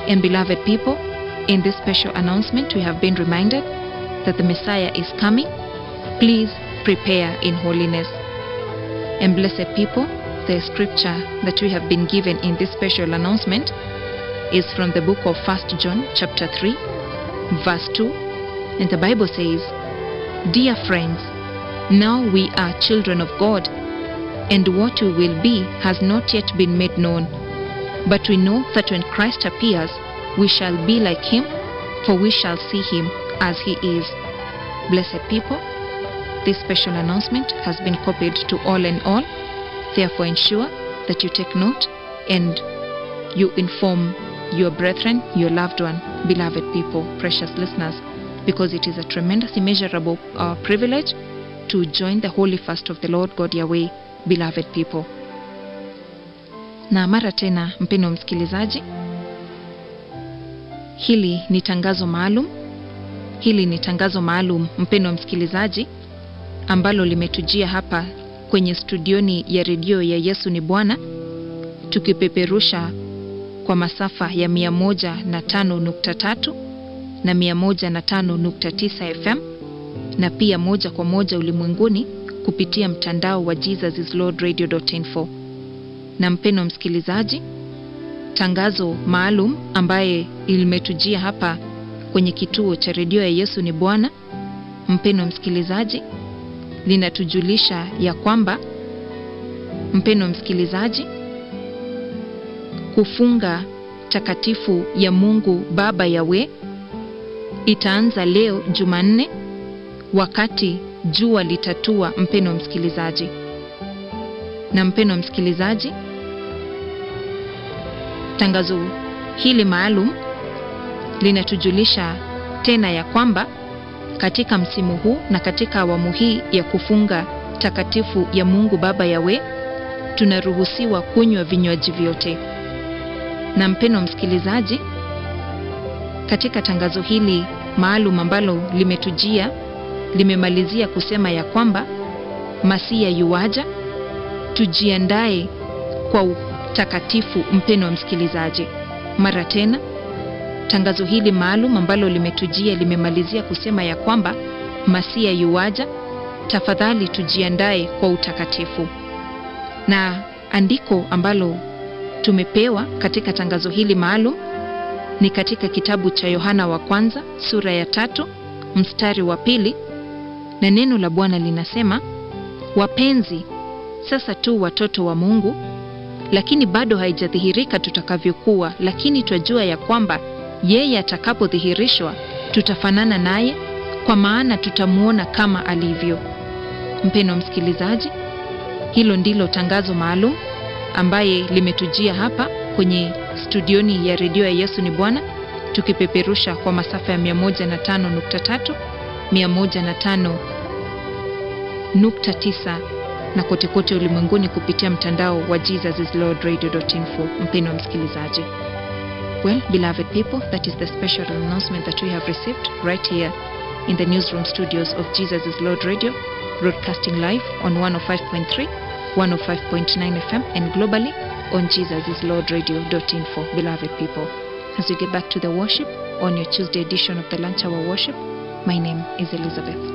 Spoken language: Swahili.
And beloved people, in this special announcement, we have been reminded that the Messiah is coming. Please prepare in holiness. And blessed people, the scripture that we have been given in this special announcement is from the book of 1 John chapter 3 verse 2 and the Bible says Dear friends now we are children of God and what we will be has not yet been made known but we know that when Christ appears we shall be like him for we shall see him as he is blessed people this special announcement has been copied to all and all Therefore, ensure that you take note and you inform your brethren, your loved one, beloved people, precious listeners, because it is a tremendous, immeasurable uh, privilege to join the holy fast of the Lord God Yahweh, beloved people. Na mara tena, mpendo msikilizaji, hili ni tangazo maalum, hili ni tangazo maalum, mpendo msikilizaji, ambalo limetujia hapa kwenye studioni ya redio ya Yesu ni Bwana, tukipeperusha kwa masafa ya 105.3 na 105.9 FM na pia moja kwa moja ulimwenguni kupitia mtandao wa jesusislordradio.info. Na mpeno msikilizaji, tangazo maalum ambaye limetujia hapa kwenye kituo cha redio ya Yesu ni Bwana, mpeno msikilizaji, linatujulisha ya kwamba mpeno msikilizaji, kufunga takatifu ya Mungu Baba Yawe itaanza leo Jumanne wakati jua litatua, mpeno msikilizaji. Na mpeno msikilizaji, tangazo hili maalum linatujulisha tena ya kwamba katika msimu huu na katika awamu hii ya kufunga takatifu ya Mungu Baba Yawe tunaruhusiwa kunywa vinywaji vyote. Na mpeno msikilizaji, katika tangazo hili maalum ambalo limetujia limemalizia kusema ya kwamba Masia yuaja, tujiandae kwa utakatifu. Mpeno wa msikilizaji, mara tena tangazo hili maalum ambalo limetujia limemalizia kusema ya kwamba Masia yuaja, tafadhali tujiandae kwa utakatifu. Na andiko ambalo tumepewa katika tangazo hili maalum ni katika kitabu cha Yohana wa kwanza sura ya tatu mstari wa pili, na neno la Bwana linasema, wapenzi, sasa tu watoto wa Mungu, lakini bado haijadhihirika tutakavyokuwa, lakini twajua ya kwamba yeye atakapodhihirishwa tutafanana naye, kwa maana tutamwona kama alivyo. Mpeno msikilizaji, hilo ndilo tangazo maalum ambaye limetujia hapa kwenye studioni ya redio ya Yesu ni Bwana, tukipeperusha kwa masafa ya 105.3, 105.9 na kote kote ulimwenguni kupitia mtandao wa jesusislordradio.info. Mpeno msikilizaji Well, beloved people, that is the special announcement that we have received right here in the newsroom studios of Jesus is Lord Radio, broadcasting live on 105.3, 105.9 FM, and globally on jesusislordradio.info. Beloved people, as we get back to the worship on your Tuesday edition of the Lunch Hour Worship, my name is Elizabeth.